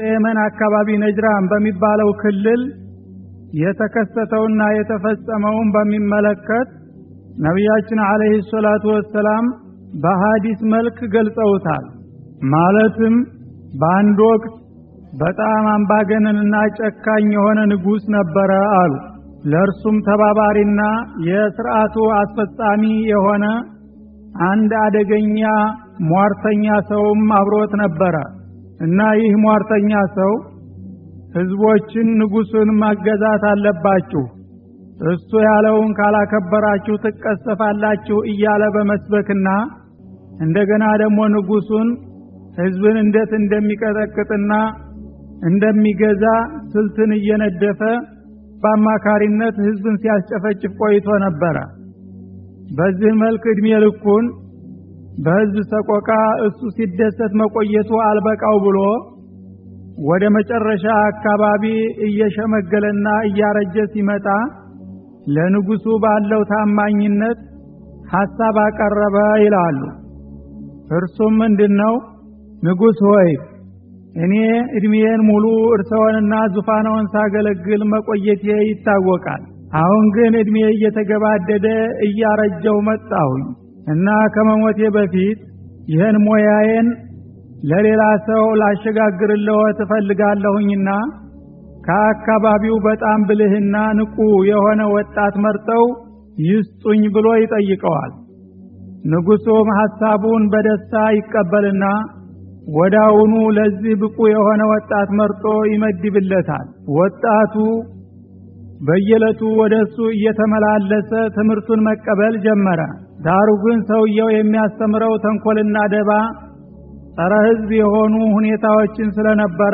የመን አካባቢ ነጅራን በሚባለው ክልል የተከሰተውና የተፈጸመውን በሚመለከት ነቢያችን አለይሂ ሰላቱ ወሰላም በሐዲስ መልክ ገልጸውታል። ማለትም በአንድ ወቅት በጣም አምባገነንና ጨካኝ የሆነ ንጉሥ ነበረ አሉ። ለእርሱም ተባባሪና የስርዓቱ አስፈጻሚ የሆነ አንድ አደገኛ ሟርተኛ ሰውም አብሮት ነበረ እና ይህ ሟርተኛ ሰው ህዝቦችን ንጉሱን ማገዛት አለባችሁ፣ እሱ ያለውን ካላከበራችሁ ትቀሰፋላችሁ እያለ በመስበክና እንደገና ደግሞ ንጉሱን ህዝብን እንዴት እንደሚቀጠቅጥና እንደሚገዛ ስልትን እየነደፈ በአማካሪነት ህዝብን ሲያስጨፈጭፍ ቆይቶ ነበረ። በዚህ መልክ እድሜ ልኩን በህዝብ ሰቆቃ እሱ ሲደሰት መቆየቱ አልበቃው ብሎ ወደ መጨረሻ አካባቢ እየሸመገለና እያረጀ ሲመጣ ለንጉሱ ባለው ታማኝነት ሐሳብ አቀረበ ይላሉ። እርሱም ምንድነው? ንጉሥ ሆይ እኔ እድሜዬን ሙሉ እርሰውንና ዙፋነውን ሳገለግል መቆየቴ ይታወቃል። አሁን ግን እድሜ እየተገባደደ እያረጀው መጣሁኝ እና ከመሞቴ በፊት ይህን ሞያዬን ለሌላ ሰው ላሸጋግርልዎ ትፈልጋለሁኝና ከአካባቢው በጣም ብልህና ንቁ የሆነ ወጣት መርጠው ይስጡኝ ብሎ ይጠይቀዋል። ንጉሡም ሐሳቡን በደስታ ይቀበልና ወዳውኑ ለዚህ ብቁ የሆነ ወጣት መርጦ ይመድብለታል። ወጣቱ በየዕለቱ ወደ እሱ እየተመላለሰ ትምህርቱን መቀበል ጀመረ። ዳሩ ግን ሰውየው የሚያስተምረው ተንኮልና ደባ ጸረ ሕዝብ የሆኑ ሁኔታዎችን ስለነበረ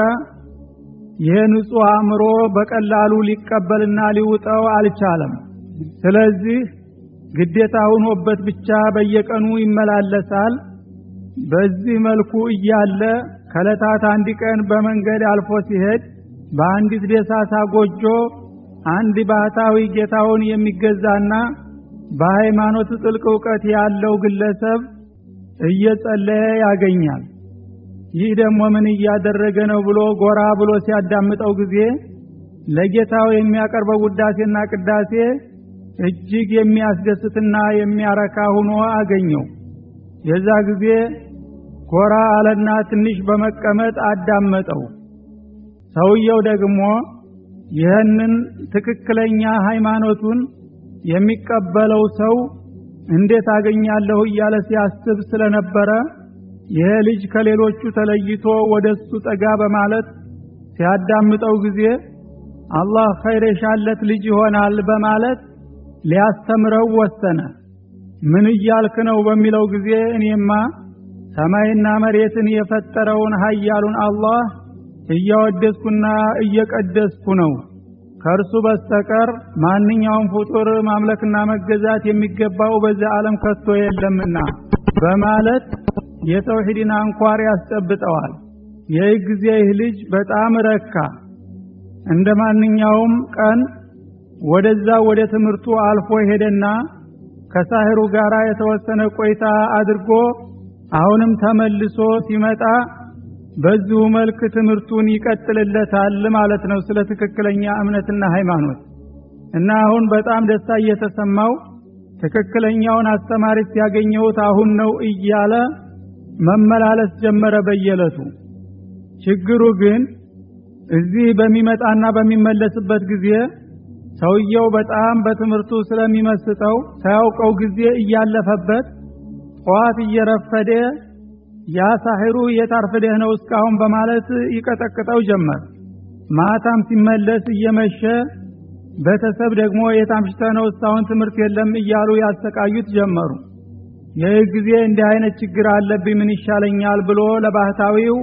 ይህ ንጹሕ አእምሮ በቀላሉ ሊቀበልና ሊውጠው አልቻለም። ስለዚህ ግዴታ ሆኖበት ብቻ በየቀኑ ይመላለሳል። በዚህ መልኩ እያለ ከዕለታት አንድ ቀን በመንገድ አልፎ ሲሄድ በአንዲት ደሳሳ ጎጆ አንድ ባህታዊ ጌታውን የሚገዛና በሃይማኖት ጥልቅ እውቀት ያለው ግለሰብ እየጸለየ ያገኛል። ይህ ደግሞ ምን እያደረገ ነው ብሎ ጎራ ብሎ ሲያዳምጠው ጊዜ ለጌታው የሚያቀርበው ውዳሴና ቅዳሴ እጅግ የሚያስደስትና የሚያረካ ሆኖ አገኘው። የዛ ጊዜ ጎራ አለና ትንሽ በመቀመጥ አዳመጠው። ሰውየው ደግሞ ይህንን ትክክለኛ ሃይማኖቱን የሚቀበለው ሰው እንዴት አገኛለሁ እያለ ሲያስብ ስለነበረ ይሄ ልጅ ከሌሎቹ ተለይቶ ወደ እሱ ጠጋ በማለት ሲያዳምጠው ጊዜ አላህ ኸይር የሻለት ልጅ ይሆናል በማለት ሊያስተምረው ወሰነ። ምን እያልክ ነው በሚለው ጊዜ እኔማ ሰማይና መሬትን የፈጠረውን ኃያሉን አላህ እያወደስኩና እየቀደስኩ ነው። ከእርሱ በስተቀር ማንኛውም ፍጡር ማምለክና መገዛት የሚገባው በዚህ ዓለም ከቶ የለምና በማለት የተውሂድን አንኳር ያስጨብጠዋል። ይህ ጊዜ ይህ ልጅ በጣም ረካ። እንደ ማንኛውም ቀን ወደዛ ወደ ትምህርቱ አልፎ ሄደና ከሳህሩ ጋር የተወሰነ ቆይታ አድርጎ አሁንም ተመልሶ ሲመጣ በዚሁ መልክ ትምህርቱን ይቀጥልለታል ማለት ነው፣ ስለ ትክክለኛ እምነትና ሃይማኖት እና አሁን በጣም ደስታ እየተሰማው ትክክለኛውን አስተማሪ ሲያገኘሁት አሁን ነው እያለ መመላለስ ጀመረ በየዕለቱ። ችግሩ ግን እዚህ በሚመጣና በሚመለስበት ጊዜ ሰውየው በጣም በትምህርቱ ስለሚመስጠው ሳያውቀው ጊዜ እያለፈበት ጠዋት እየረፈደ ያ ሳሒሩ የታርፍደህ ነው እስካሁን በማለት ይቀጠቅጠው ጀመር። ማታም ሲመለስ እየመሸ ቤተሰብ ደግሞ የታምሽተህ ነው እስካሁን ትምህርት የለም እያሉ ያሰቃዩት ጀመሩ። ይህ ጊዜ እንዲህ አይነት ችግር አለብኝ ምን ይሻለኛል ብሎ ለባህታዊው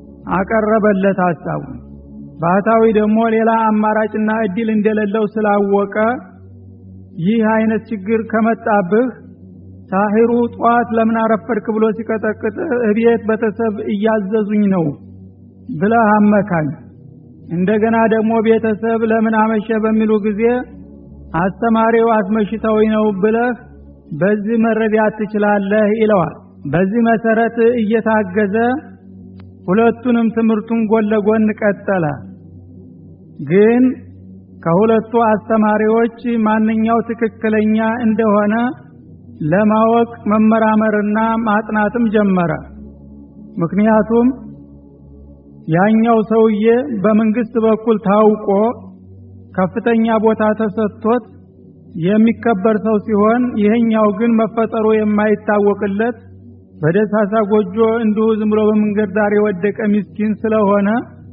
አቀረበለት ሐሳቡ። ባህታዊ ደግሞ ሌላ አማራጭና እድል እንደሌለው ስላወቀ ይህ አይነት ችግር ከመጣብህ ሳሂሩ ጠዋት ለምን አረፈድክ ብሎ ሲቀጠቅጥ እቤት ቤተሰብ እያዘዙኝ ነው ብለህ አመካኝ። እንደገና ደግሞ ቤተሰብ ለምን አመሸ በሚሉ ጊዜ አስተማሪው አስመሽተውኝ ነው ብለህ በዚህ መረዳት ትችላለህ ይለዋል። በዚህ መሰረት እየታገዘ ሁለቱንም ትምህርቱን ጎን ለጎን ቀጠለ ግን ከሁለቱ አስተማሪዎች ማንኛው ትክክለኛ እንደሆነ ለማወቅ መመራመርና ማጥናትም ጀመረ ምክንያቱም ያኛው ሰውዬ በመንግስት በኩል ታውቆ ከፍተኛ ቦታ ተሰጥቶት የሚከበር ሰው ሲሆን ይሄኛው ግን መፈጠሩ የማይታወቅለት በደሳሳ ጎጆ እንዲሁ ዝም ብሎ በመንገድ ዳር የወደቀ ምስኪን ስለሆነ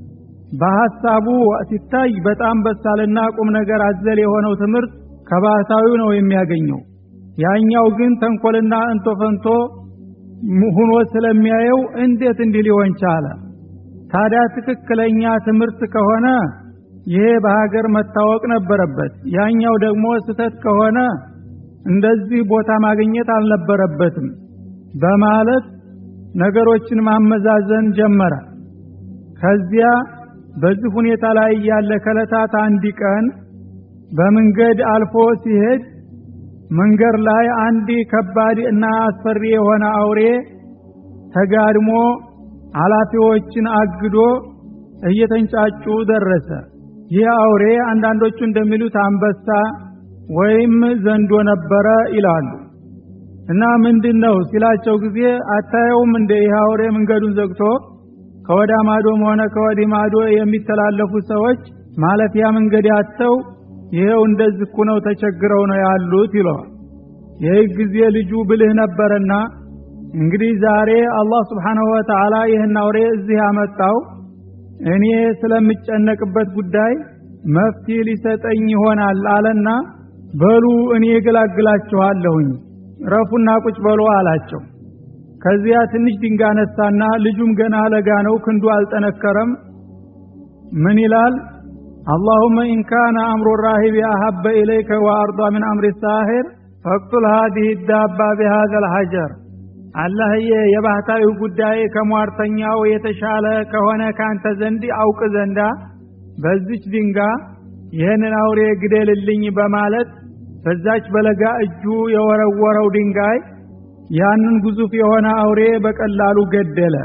በሐሳቡ ሲታይ በጣም በሳልና ቁም ነገር አዘል የሆነው ትምህርት ከባህታዊው ነው የሚያገኘው ያኛው ግን ተንኮልና እንቶ ፈንቶ ሁኖ ስለሚያየው እንዴት እንዲህ ሊሆን ቻለ ታዲያ ትክክለኛ ትምህርት ከሆነ ይሄ በሀገር መታወቅ ነበረበት ያኛው ደግሞ ስተት ከሆነ እንደዚህ ቦታ ማግኘት አልነበረበትም በማለት ነገሮችን ማመዛዘን ጀመረ ከዚያ በዚህ ሁኔታ ላይ ያለ ከለታት አንድ ቀን በመንገድ አልፎ ሲሄድ መንገድ ላይ አንድ ከባድ እና አስፈሪ የሆነ አውሬ ተጋድሞ ኃላፊዎችን አግዶ እየተንጫጩ ደረሰ ይህ አውሬ አንዳንዶቹ እንደሚሉት አንበሳ ወይም ዘንዶ ነበረ ይላሉ እና ምንድን ነው ሲላቸው ጊዜ አታየውም እንደ ይህ አውሬ መንገዱን ዘግቶ ከወዳ ማዶም ሆነ ከወዲህ ማዶ የሚተላለፉ ሰዎች ማለፊያ መንገድ ያተው ይሄው እንደዚህ ነው ተቸግረው ነው ያሉት ይለዋል ይህ ጊዜ ልጁ ብልህ ነበረና እንግዲህ ዛሬ አላህ ስብሓንሁ ወተዓላ ይህን አውሬ እዚህ ያመጣው እኔ ስለምጨነቅበት ጉዳይ መፍትሄ ሊሰጠኝ ይሆናል አለና በሉ እኔ እገላግላችኋለሁኝ ረፉና ቁጭ በሉ አላቸው ከዚያ ትንሽ ድንጋ ነሳና ልጁም ገና ለጋ ነው ክንዱ አልጠነከረም ምን ይላል አላሁመ ኢንካነ አምሩ ራሂብ አሀበ ኢለይከ ወአርዷ ምን አምሪ ሳሂር ፈቅቱል ሃዲህ ዳባ ቢሃዘ ልሐጀር አላህዬ የባህታዊ ጉዳይ ከሟርተኛው የተሻለ ከሆነ ካንተ ዘንድ አውቅ ዘንዳ በዚች ድንጋ ይህንን አውሬ ግደልልኝ በማለት በዛች በለጋ እጁ የወረወረው ድንጋይ ያንን ግዙፍ የሆነ አውሬ በቀላሉ ገደለ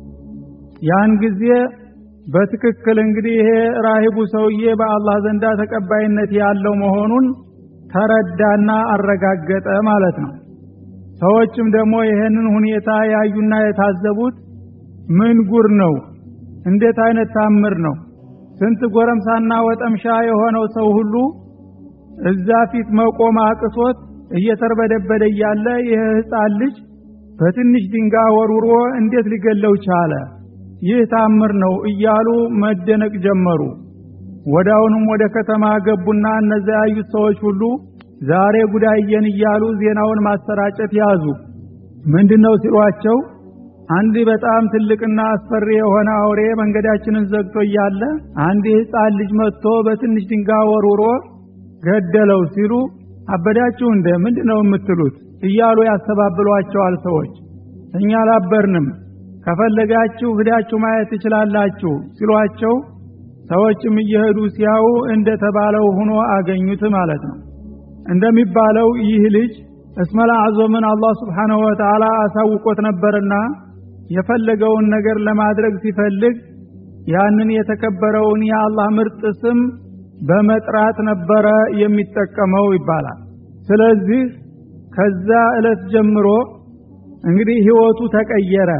ያን ጊዜ በትክክል እንግዲህ ይሄ ራሂቡ ሰውዬ በአላህ ዘንዳ ተቀባይነት ያለው መሆኑን ተረዳና አረጋገጠ ማለት ነው ሰዎችም ደግሞ ይሄንን ሁኔታ ያዩና የታዘቡት ምን ጉር ነው እንዴት አይነት ታምር ነው ስንት ጎረምሳና ወጠምሻ የሆነው ሰው ሁሉ እዛ ፊት መቆም አቅቶት እየተርበደበደ እያለ ይህ ህፃን ልጅ በትንሽ ድንጋይ ወርውሮ እንዴት ሊገለው ቻለ ይህ ታምር ነው እያሉ መደነቅ ጀመሩ ወዳውንም ወደ ከተማ ገቡና እነዚያ ያዩት ሰዎች ሁሉ ዛሬ ጉዳየን እያሉ ዜናውን ማሰራጨት ያዙ ምንድነው ሲሏቸው አንድ በጣም ትልቅና አስፈሪ የሆነ አውሬ መንገዳችንን ዘግቶ እያለ አንድ ህፃን ልጅ መጥቶ በትንሽ ድንጋይ ወርውሮ ገደለው ሲሉ አበዳችሁ እንደ ምንድነው የምትሉት እያሉ ያስተባብሏቸዋል ሰዎች እኛ አላበርንም ከፈለጋችሁ ሂዳችሁ ማየት ትችላላችሁ ሲሏቸው ሰዎችም እየሄዱ ሲያዩ እንደተባለው ሆኖ አገኙት ማለት ነው እንደሚባለው ይህ ልጅ እስመል አዕዞምን አላህ ስብሓንሁ ወተዓላ አሳውቆት ነበርና የፈለገውን ነገር ለማድረግ ሲፈልግ ያንን የተከበረውን የአላህ ምርጥ ስም በመጥራት ነበረ የሚጠቀመው ይባላል ስለዚህ ከዛ ዕለት ጀምሮ እንግዲህ ህይወቱ ተቀየረ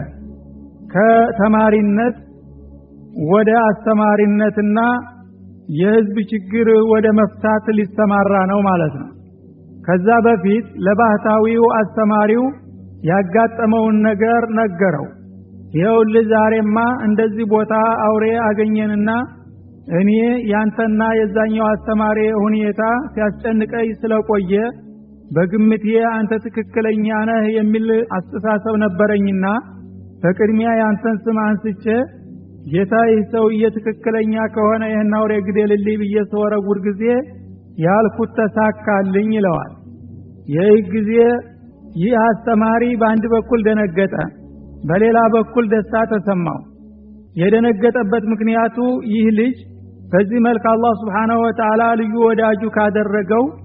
ከተማሪነት ወደ አስተማሪነትና የህዝብ ችግር ወደ መፍታት ሊሰማራ ነው ማለት ነው ከዛ በፊት ለባህታዊው አስተማሪው ያጋጠመውን ነገር ነገረው ይኸውልህ ዛሬማ እንደዚህ ቦታ አውሬ አገኘንና እኔ ያንተና የዛኛው አስተማሪ ሁኔታ ሲያስጨንቀኝ ስለቆየ በግምቴ አንተ ትክክለኛ ነህ የሚል አስተሳሰብ ነበረኝና በቅድሚያ ያንተን ስም አንስቼ ጌታ ይህ ሰውዬ ትክክለኛ ከሆነ ይህን አውሬ ግደልልኝ ብዬ ስወረውር ጊዜ ያልኩት ተሳካልኝ ይለዋል ይህ ጊዜ ይህ አስተማሪ በአንድ በኩል ደነገጠ በሌላ በኩል ደስታ ተሰማው የደነገጠበት ምክንያቱ ይህ ልጅ በዚህ መልክ አላህ ስብሓናሁ ወተዓላ ልዩ ወዳጁ ካደረገው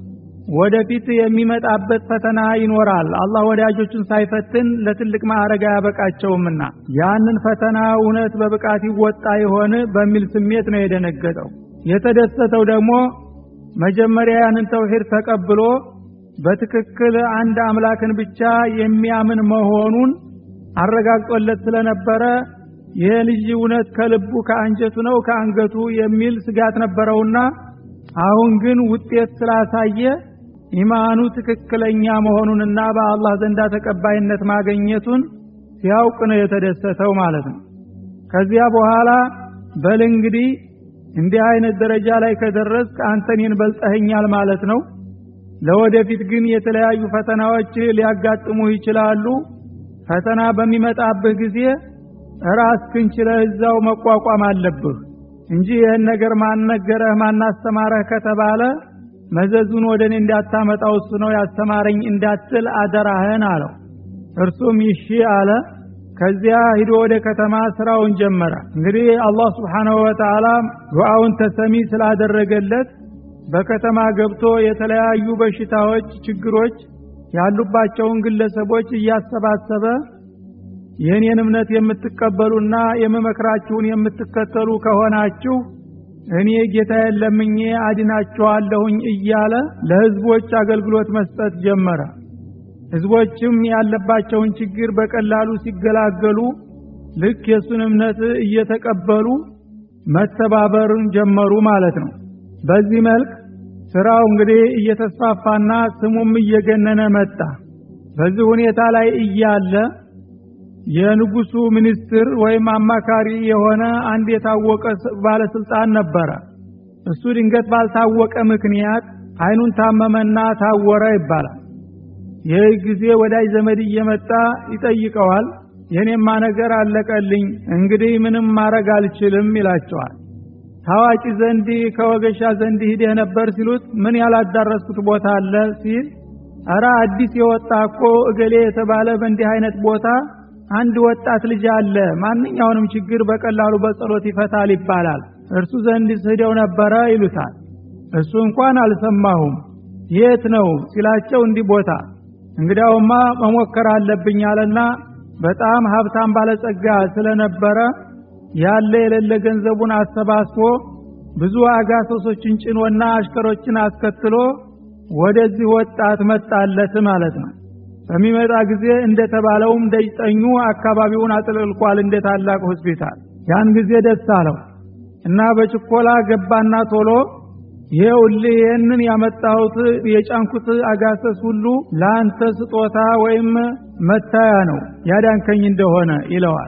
ወደፊት የሚመጣበት ፈተና ይኖራል። አላህ ወዳጆቹን ሳይፈትን ለትልቅ ማዕረግ አያበቃቸውምና ያንን ፈተና እውነት በብቃት ይወጣ ይሆን በሚል ስሜት ነው የደነገጠው። የተደሰተው ደግሞ መጀመሪያ ያንን ተውሂድ ተቀብሎ በትክክል አንድ አምላክን ብቻ የሚያምን መሆኑን አረጋግጦለት ስለነበረ ይሄ ልጅ እውነት ከልቡ ከአንጀቱ ነው ከአንገቱ የሚል ስጋት ነበረውና አሁን ግን ውጤት ስላሳየ ኢማኑ ትክክለኛ መሆኑንና በአላህ ዘንዳ ተቀባይነት ማግኘቱን ሲያውቅ ነው የተደሰተው ማለት ነው። ከዚያ በኋላ በል እንግዲህ እንዲህ አይነት ደረጃ ላይ ከደረስክ አንተ እኔን በልጠኸኛል ማለት ነው። ለወደፊት ግን የተለያዩ ፈተናዎች ሊያጋጥሙ ይችላሉ። ፈተና በሚመጣብህ ጊዜ ራስህን ችለህ እዛው መቋቋም አለብህ እንጂ ይህን ነገር ማነገረህ ማናስተማረህ ከተባለ መዘዙን ወደ እኔ እንዳታመጣው እሱ ነው ያስተማረኝ እንዳትል አደራህን አለው። እርሱም ይሺ አለ። ከዚያ ሂዶ ወደ ከተማ ስራውን ጀመረ። እንግዲህ አላህ ስብሓነሁ ወተዓላ ዱዓውን ተሰሚ ስላደረገለት በከተማ ገብቶ የተለያዩ በሽታዎች፣ ችግሮች ያሉባቸውን ግለሰቦች እያሰባሰበ የእኔን እምነት የምትቀበሉና የምመክራችሁን የምትከተሉ ከሆናችሁ እኔ ጌታዬን ለምኜ አድናችኋለሁኝ እያለ ለህዝቦች አገልግሎት መስጠት ጀመረ። ህዝቦችም ያለባቸውን ችግር በቀላሉ ሲገላገሉ ልክ የእሱን እምነት እየተቀበሉ መተባበርን ጀመሩ ማለት ነው። በዚህ መልክ ስራው እንግዲህ እየተስፋፋና ስሙም እየገነነ መጣ። በዚህ ሁኔታ ላይ እያለ የንጉሱ ሚኒስትር ወይም አማካሪ የሆነ አንድ የታወቀ ባለስልጣን ነበረ። እሱ ድንገት ባልታወቀ ምክንያት አይኑን ታመመና ታወረ ይባላል። ይህ ጊዜ ወዳጅ ዘመድ እየመጣ ይጠይቀዋል። የኔማ ነገር አለቀልኝ፣ እንግዲህ ምንም ማድረግ አልችልም ይላቸዋል። ታዋቂ ዘንድ ከወገሻ ዘንድ ሂደህ ነበር ሲሉት ምን ያላዳረስኩት ቦታ አለ ሲል እረ አዲስ የወጣ እኮ እገሌ የተባለ በእንዲህ አይነት ቦታ አንድ ወጣት ልጅ አለ ማንኛውንም ችግር በቀላሉ በጸሎት ይፈታል ይባላል እርሱ ዘንድ ስሄደው ነበረ ይሉታል እሱ እንኳን አልሰማሁም የት ነው ሲላቸው እንዲህ ቦታ እንግዲያውማ መሞከር አለብኝ አለና በጣም ሀብታም ባለጸጋ ስለነበረ ያለ የሌለ ገንዘቡን አሰባስቦ ብዙ አጋሰሶችን ጭኖና አሽከሮችን አስከትሎ ወደዚህ ወጣት መጣለት ማለት ነው በሚመጣ ጊዜ እንደተባለውም ደጅጠኙ አካባቢውን አጥልቅልቋል እንደ ታላቅ ሆስፒታል ያን ጊዜ ደስ አለው እና በችኮላ ገባና ቶሎ ይኸውልህ ይህንን ያመጣሁት የጫንኩት አጋሰስ ሁሉ ለአንተ ስጦታ ወይም መታያ ነው ያዳንከኝ እንደሆነ ይለዋል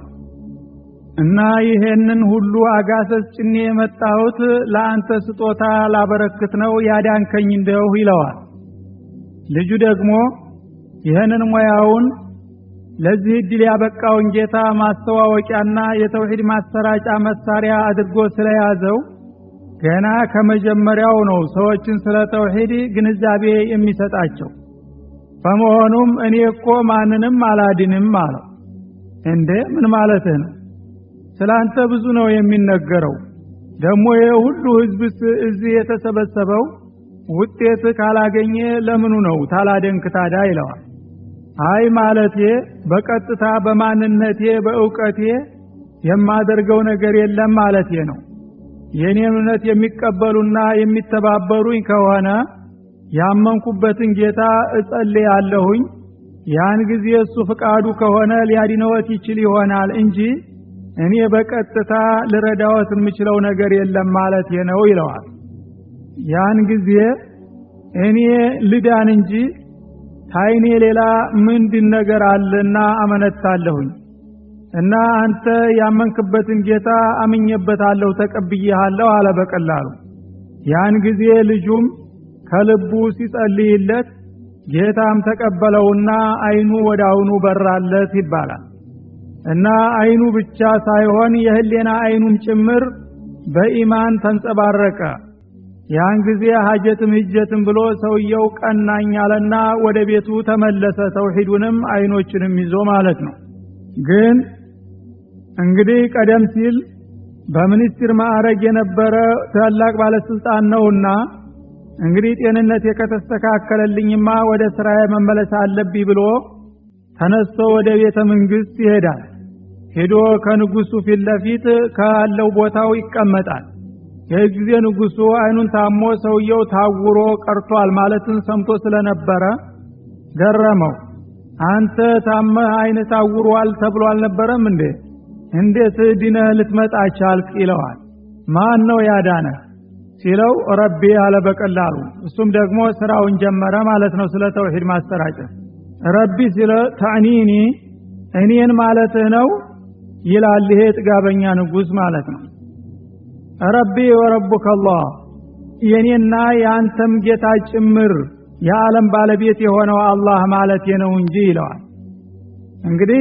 እና ይሄንን ሁሉ አጋሰስ ጭኔ የመጣሁት ለአንተ ስጦታ ላበረክት ነው ያዳንከኝ እንደሁ ይለዋል ልጁ ደግሞ ይህንን ሙያውን ለዚህ እድል ያበቃውን ጌታ ማስተዋወቂያና የተውሂድ ማሰራጫ መሳሪያ አድርጎ ስለያዘው ገና ከመጀመሪያው ነው ሰዎችን ስለ ተውሂድ ግንዛቤ የሚሰጣቸው በመሆኑም እኔ እኮ ማንንም አላድንም አለው እንዴ ምን ማለትህ ነው ስላንተ ብዙ ነው የሚነገረው ደግሞ ይህ ሁሉ ህዝብስ እዚህ የተሰበሰበው ውጤት ካላገኘ ለምኑ ነው ታላደንክ ታዳ ይለዋል አይ ማለቴ በቀጥታ በማንነቴ በእውቀቴ የማደርገው ነገር የለም ማለቴ ነው የኔን እምነት የሚቀበሉና የሚተባበሩኝ ከሆነ ያመንኩበትን ጌታ እጸልያለሁኝ ያን ጊዜ እሱ ፍቃዱ ከሆነ ሊያድነወት ይችል ይሆናል እንጂ እኔ በቀጥታ ልረዳወት የምችለው ነገር የለም ማለቴ ነው ይለዋል ያን ጊዜ እኔ ልዳን እንጂ ታይኔ ሌላ ምንድን ነገር አለና አመነታለሁኝ እና አንተ ያመንክበትን ጌታ አምኜበታለሁ ተቀብዬሃለሁ አለ በቀላሉ ያን ጊዜ ልጁም ከልቡ ሲጸልይለት ጌታም ተቀበለውና አይኑ ወደ አሁኑ በራለት ይባላል እና አይኑ ብቻ ሳይሆን የህሌና አይኑም ጭምር በኢማን ተንጸባረቀ ያን ጊዜ ሀጀትም ህጀትም ብሎ ሰውየው ቀናኝ አለና ወደ ቤቱ ተመለሰ ተውሂዱንም አይኖችንም ይዞ ማለት ነው ግን እንግዲህ ቀደም ሲል በሚኒስትር ማዕረግ የነበረ ታላቅ ባለስልጣን ነውና እንግዲህ ጤንነቴ ከተስተካከለልኝማ ወደ ስራዬ መመለስ አለብኝ ብሎ ተነስቶ ወደ ቤተ መንግስት ይሄዳል። ሄዶ ከንጉሱ ፊት ለፊት ካለው ቦታው ይቀመጣል። ይህ ጊዜ ንጉሱ አይኑን ታሞ ሰውየው ታውሮ ቀርቷል ማለትን ሰምቶ ስለነበረ ገረመው። አንተ ታመህ አይን ታውሯል ተብሎ አልነበረም እንዴ? እንዴት ድነህ ልትመጣ ቻልክ? ይለዋል። ማን ነው ያዳነ ሲለው ረቢ አለ በቀላሉ። እሱም ደግሞ ስራውን ጀመረ ማለት ነው፣ ስለ ተውሂድ ማሰራጨት። ረቢ ሲለ ተዕኒኒ እኔን ማለትህ ነው ይላል። ይሄ ጥጋበኛ ንጉስ ማለት ነው። ረቢ ወረቡከ አላህ የኔና የአንተም ጌታ ጭምር የዓለም ባለቤት የሆነው አላህ ማለት ነው እንጂ ይለዋል። እንግዲህ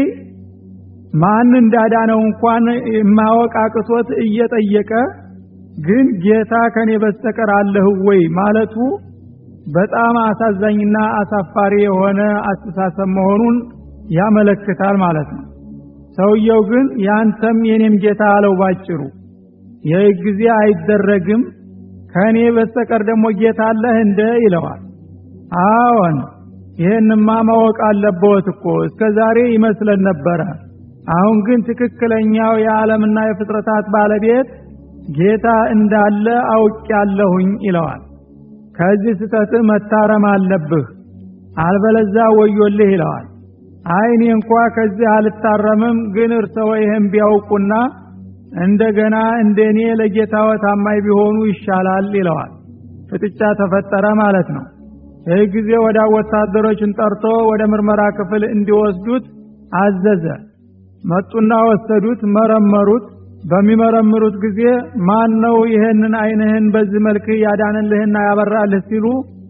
ማን እንዳዳነው እንኳን ማወቅ አቅቶት እየጠየቀ ግን ጌታ ከኔ በስተቀር አለህ ወይ ማለቱ በጣም አሳዛኝና አሳፋሪ የሆነ አስተሳሰብ መሆኑን ያመለክታል ማለት ነው። ሰውየው ግን ያንተም የኔም ጌታ አለው ባጭሩ። ይህ ጊዜ አይደረግም ከእኔ በስተቀር ደግሞ ጌታ አለህ እንደ ይለዋል። አዎን ይህንማ ማወቅ አለብዎት እኮ እስከ ዛሬ ይመስለን ነበረ። አሁን ግን ትክክለኛው የዓለምና የፍጥረታት ባለቤት ጌታ እንዳለ አውቄያለሁኝ ይለዋል። ከዚህ ስተት መታረም አለብህ፣ አልበለዛ ወዮልህ ይለዋል። አይ እኔ እንኳ ከዚህ አልታረምም፣ ግን እርሰው ይህን ቢያውቁና እንደገና እንደኔ ለጌታው ታማኝ ቢሆኑ ይሻላል ይለዋል። ፍጥጫ ተፈጠረ ማለት ነው። ይህ ጊዜ ወደ ወታደሮችን ጠርቶ ወደ ምርመራ ክፍል እንዲወስዱት አዘዘ። መጡና ወሰዱት፣ መረመሩት። በሚመረምሩት ጊዜ ማን ነው ይህንን አይንህን በዚህ መልክ ያዳንልህና ያበራልህ ሲሉ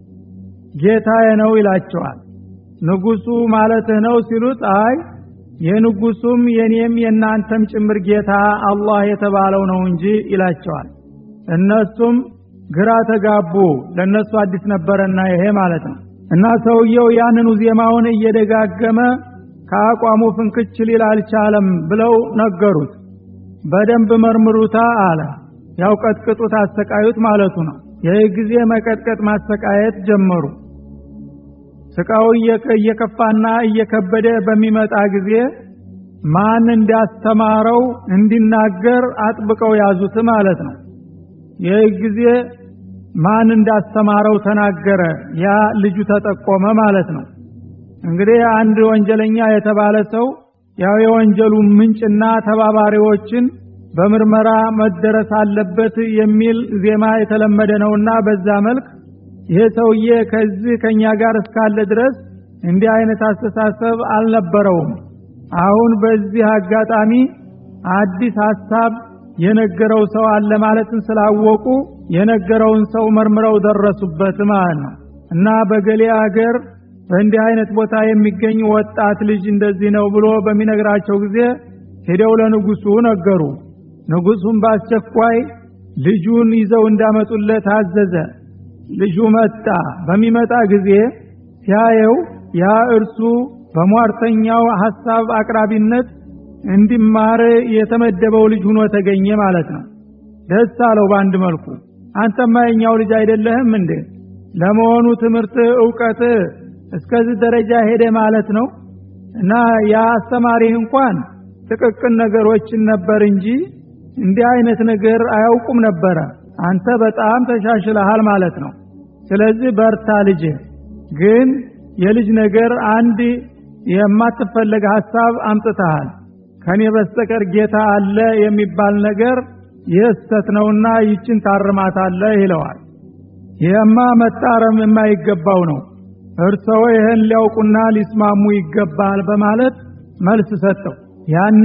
ጌታዬ ነው ይላቸዋል። ንጉሱ ማለትህ ነው ሲሉት አይ የንጉሱም የኔም የእናንተም ጭምር ጌታ አላህ የተባለው ነው እንጂ ይላቸዋል። እነሱም ግራ ተጋቡ። ለነሱ አዲስ ነበረና ይሄ ማለት ነው። እና ሰውየው ያንኑ ዜማውን እየደጋገመ ከአቋሙ ፍንክች ሊል አልቻለም ብለው ነገሩት። በደንብ መርምሩታ አለ። ያው ቀጥቅጡት፣ አሰቃዩት ማለቱ ነው። ይህ ጊዜ መቀጥቀጥ ማሰቃየት ጀመሩ። ስቃው እየከፋና እየከበደ በሚመጣ ጊዜ ማን እንዳስተማረው እንዲናገር አጥብቀው ያዙት ማለት ነው። ይህ ጊዜ ማን እንዳስተማረው ተናገረ። ያ ልጁ ተጠቆመ ማለት ነው። እንግዲህ አንድ ወንጀለኛ የተባለ ሰው ያው የወንጀሉ ምንጭና ተባባሪዎችን በምርመራ መደረስ አለበት የሚል ዜማ የተለመደ ነውና በዛ መልክ ይሄ ሰውዬ ከዚህ ከኛ ጋር እስካለ ድረስ እንዲህ አይነት አስተሳሰብ አልነበረውም። አሁን በዚህ አጋጣሚ አዲስ ሀሳብ የነገረው ሰው አለ ማለትን ስላወቁ የነገረውን ሰው መርምረው ደረሱበት ማለት ነው። እና በገሌ አገር በእንዲህ አይነት ቦታ የሚገኝ ወጣት ልጅ እንደዚህ ነው ብሎ በሚነግራቸው ጊዜ ሄደው ለንጉሱ ነገሩ። ንጉሱም በአስቸኳይ ልጁን ይዘው እንዳመጡለት አዘዘ። ልጁ መጣ። በሚመጣ ጊዜ ሲያየው ያ እርሱ በሟርተኛው ሐሳብ አቅራቢነት እንዲማር የተመደበው ልጅ ሆኖ ተገኘ ማለት ነው። ደስ አለው በአንድ መልኩ። አንተማ የኛው ልጅ አይደለህም እንዴ? ለመሆኑ ትምህርት እውቀት እስከዚህ ደረጃ ሄደ ማለት ነው? እና ያ አስተማሪህ እንኳን ጥቅቅን ነገሮችን ነበር እንጂ እንዲህ አይነት ነገር አያውቁም ነበረ። አንተ በጣም ተሻሽለሃል ማለት ነው። ስለዚህ በርታ ልጅ። ግን የልጅ ነገር አንድ የማትፈለግ ሐሳብ አምጥተሃል። ከኔ በስተቀር ጌታ አለ የሚባል ነገር የስተት ነውና ይችን ታርማታለህ ይለዋል። ይህማ መታረም የማይገባው ነው። እርሰው ይህን ሊያውቁና ሊስማሙ ይገባል በማለት መልስ ሰጠው። ያኔ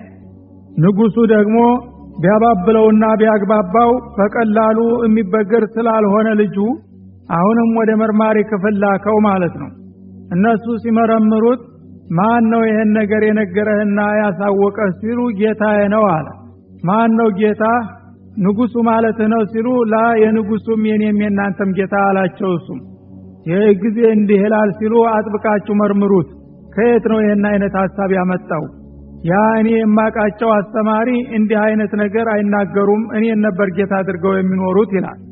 ንጉሱ ደግሞ ቢያባብለውና ቢያግባባው በቀላሉ የሚበገር ስላልሆነ ልጁ አሁንም ወደ መርማሪ ክፍል ላከው ማለት ነው። እነሱ ሲመረምሩት ማን ነው ይህን ነገር የነገረህና ያሳወቀህ ሲሉ ጌታዬ ነው አለ። ማን ነው ጌታ? ንጉሱ ማለትህ ነው ሲሉ ላ የንጉሱም የኔም የእናንተም ጌታ አላቸው። እሱም ይህ ጊዜ እንዲህ ይላል ሲሉ አጥብቃችሁ መርምሩት። ከየት ነው ይህን አይነት ሀሳብ ያመጣው? ያ እኔ የማቃቸው አስተማሪ እንዲህ አይነት ነገር አይናገሩም፣ እኔን ነበር ጌታ አድርገው የሚኖሩት ይላል።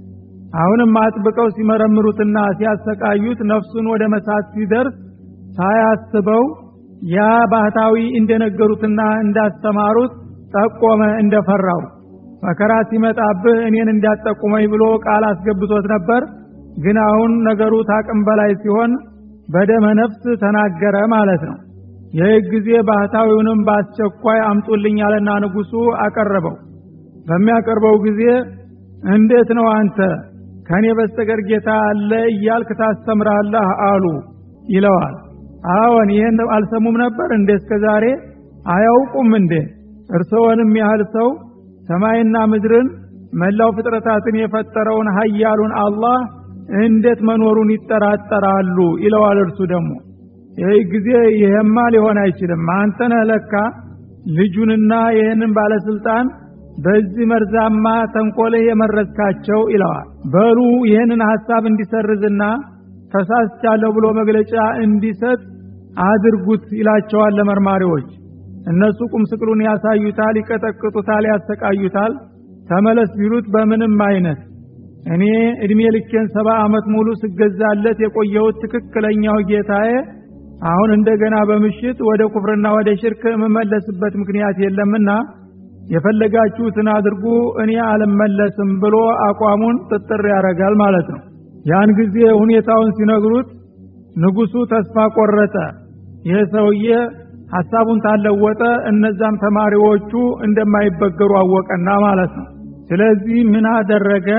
አሁንም አጥብቀው ሲመረምሩትና ሲያሰቃዩት ነፍሱን ወደ መሳት ሲደርስ ሳያስበው ያ ባህታዊ እንደነገሩትና እንዳስተማሩት ጠቆመ እንደፈራው መከራ ሲመጣብህ እኔን እንዳጠቁመኝ ብሎ ቃል አስገብቶት ነበር ግን አሁን ነገሩ ታቅም በላይ ሲሆን በደመ ነፍስ ተናገረ ማለት ነው ይህ ጊዜ ባህታዊውንም በአስቸኳይ አምጡልኝ አለና ንጉሱ አቀረበው በሚያቀርበው ጊዜ እንዴት ነው አንተ ከኔ በስተቀር ጌታ አለ እያልክ ታስተምራለህ አሉ ይለዋል አዎን ይህን አልሰሙም ነበር እንደ እስከ ዛሬ አያውቁም እንዴ እርስዎንም ያህል ሰው ሰማይና ምድርን መላው ፍጥረታትን የፈጠረውን ሀያሉን አላህ እንዴት መኖሩን ይጠራጠራሉ ይለዋል እርሱ ደግሞ ይህ ጊዜ ይሄማ ሊሆን አይችልም አንተ ነህ ለካ ልጁንና ይህንን ባለስልጣን በዚህ መርዛማ ተንኮልህ የመረዝካቸው ይለዋል በሉ ይህንን ሐሳብ እንዲሰርዝና ተሳስቻለሁ ብሎ መግለጫ እንዲሰጥ አድርጉት ይላቸዋል ለመርማሪዎች እነሱ ቁም ስቅሉን ያሳዩታል ይቀጠቅጡታል ያሰቃዩታል ተመለስ ቢሉት በምንም አይነት እኔ እድሜ ልኬን ሰባ ዓመት ሙሉ ስገዛለት የቆየሁት ትክክለኛው ጌታዬ አሁን እንደገና በምሽት ወደ ኩፍርና ወደ ሽርክ የምመለስበት ምክንያት የለምና የፈለጋችሁትን አድርጉ እኔ አልመለስም ብሎ አቋሙን ጥጥር ያደርጋል ማለት ነው ያን ጊዜ ሁኔታውን ሲነግሩት ንጉሱ ተስፋ ቆረጠ ይህ ሰውዬ ሐሳቡን ታለወጠ እነዛም ተማሪዎቹ እንደማይበገሩ አወቀና ማለት ነው ስለዚህ ምን አደረገ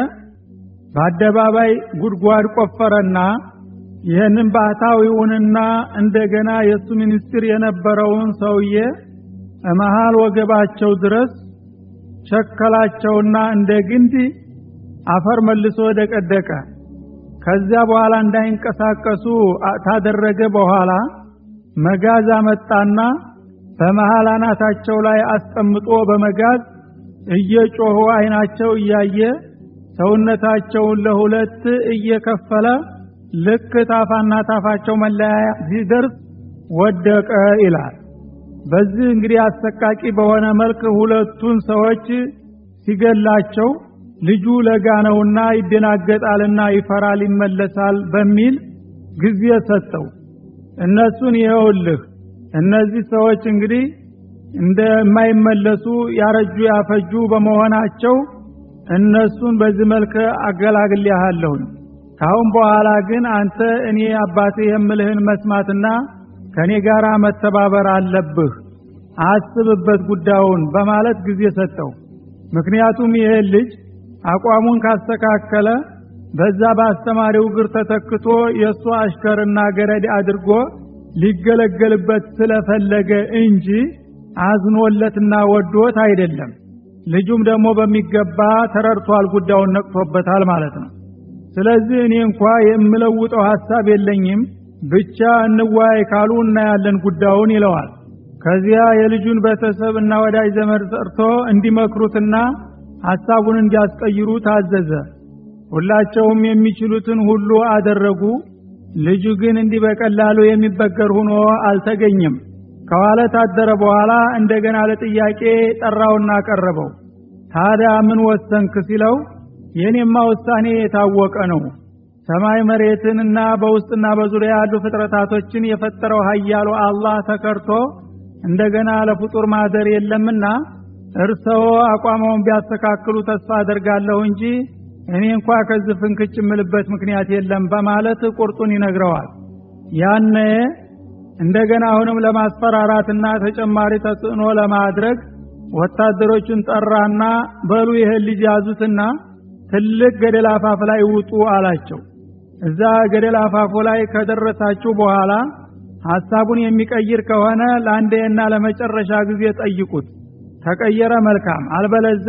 በአደባባይ ጉድጓድ ቆፈረና ይህንን ባህታዊውንና እንደገና የእሱ ሚኒስትር የነበረውን ሰውዬ መሃል ወገባቸው ድረስ ቸከላቸውና እንደ ግንድ አፈር መልሶ ደቀደቀ ከዚያ በኋላ እንዳይንቀሳቀሱ ታደረገ በኋላ መጋዝ አመጣና በመሃል አናታቸው ላይ አስቀምጦ በመጋዝ እየጮሁ አይናቸው እያየ ሰውነታቸውን ለሁለት እየከፈለ ልክ ታፋና ታፋቸው መለያያ ሲደርስ ወደቀ ይላል በዚህ እንግዲህ አሰቃቂ በሆነ መልክ ሁለቱን ሰዎች ሲገላቸው ልጁ ለጋ ነውና ይደናገጣልና ይፈራል ይመለሳል በሚል ጊዜ ሰጠው እነሱን ይኸውልህ እነዚህ ሰዎች እንግዲህ እንደማይመለሱ ያረጁ ያፈጁ በመሆናቸው እነሱን በዚህ መልክ አገላግልያለሁኝ ካሁን በኋላ ግን አንተ እኔ አባቴ የምልህን መስማትና ከኔ ጋር መተባበር አለብህ አስብበት ጉዳዩን በማለት ጊዜ ሰጠው ምክንያቱም ይሄ ልጅ አቋሙን ካስተካከለ በዛ በአስተማሪው እግር ተተክቶ የእሱ አሽከርና ገረድ አድርጎ ሊገለገልበት ስለፈለገ እንጂ አዝኖለትና ወዶት አይደለም ልጁም ደግሞ በሚገባ ተረድቷል ጉዳዩን ነቅቶበታል ማለት ነው ስለዚህ እኔ እንኳ የምለውጠው ሐሳብ የለኝም ብቻ እንዋይ ካሉ እናያለን ጉዳዩን ይለዋል ከዚያ የልጁን ቤተሰብ እና ወዳጅ ዘመድ ጠርቶ እንዲመክሩትና ሐሳቡን እንዲያስቀይሩ ታዘዘ ሁላቸውም የሚችሉትን ሁሉ አደረጉ ልጁ ግን እንዲህ በቀላሉ የሚበገር ሆኖ አልተገኘም ከዋለ ታደረ በኋላ እንደገና ለጥያቄ ጠራውና ቀረበው ታዲያ ምን ወሰንክ ሲለው የኔማ ውሳኔ የታወቀ ነው ሰማይ መሬትንና በውስጥና በዙሪያ ያሉ ፍጥረታቶችን የፈጠረው ሀያሉ አላህ ተከርቶ እንደገና ለፍጡር ማደር የለምና እርሰዎ አቋመውን ቢያስተካክሉ ተስፋ አደርጋለሁ እንጂ እኔ እንኳ ከዚህ ፍንክች የምልበት ምክንያት የለም በማለት ቁርጡን ይነግረዋል ያነ እንደገና አሁንም ለማስፈራራትና ተጨማሪ ተጽዕኖ ለማድረግ ወታደሮችን ጠራና በሉ ይህን ልጅ ያዙትና ትልቅ ገደል አፋፍ ላይ ውጡ አላቸው እዛ ገደል አፋፉ ላይ ከደረሳችሁ በኋላ ሐሳቡን የሚቀይር ከሆነ ለአንዴና ለመጨረሻ ጊዜ ጠይቁት ተቀየረ መልካም አልበለዛ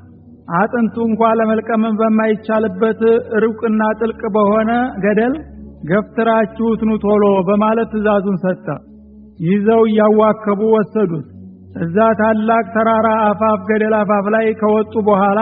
አጥንቱ እንኳ ለመልቀምን በማይቻልበት ሩቅና ጥልቅ በሆነ ገደል ገፍትራችሁት ኑ ቶሎ በማለት ትእዛዙን ሰጠ ይዘው እያዋከቡ ወሰዱት እዛ ታላቅ ተራራ አፋፍ ገደል አፋፍ ላይ ከወጡ በኋላ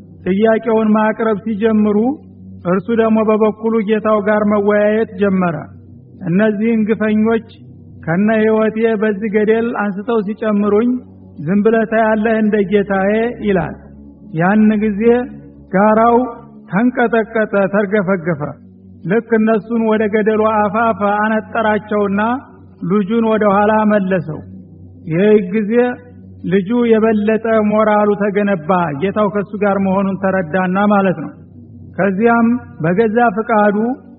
ጥያቄውን ማቅረብ ሲጀምሩ እርሱ ደግሞ በበኩሉ ጌታው ጋር መወያየት ጀመረ እነዚህን ግፈኞች ከነ ህይወቴ በዚህ ገደል አንስተው ሲጨምሩኝ ዝም ብለህ ታያለህ እንደ ጌታዬ ይላል ያን ጊዜ ጋራው ተንቀጠቀጠ፣ ተርገፈገፈ። ልክ እነሱን ወደ ገደሉ አፋፍ አነጠራቸውና ልጁን ወደ ኋላ መለሰው። ይህ ጊዜ ልጁ የበለጠ ሞራሉ ተገነባ፣ ጌታው ከሱ ጋር መሆኑን ተረዳና ማለት ነው። ከዚያም በገዛ ፍቃዱ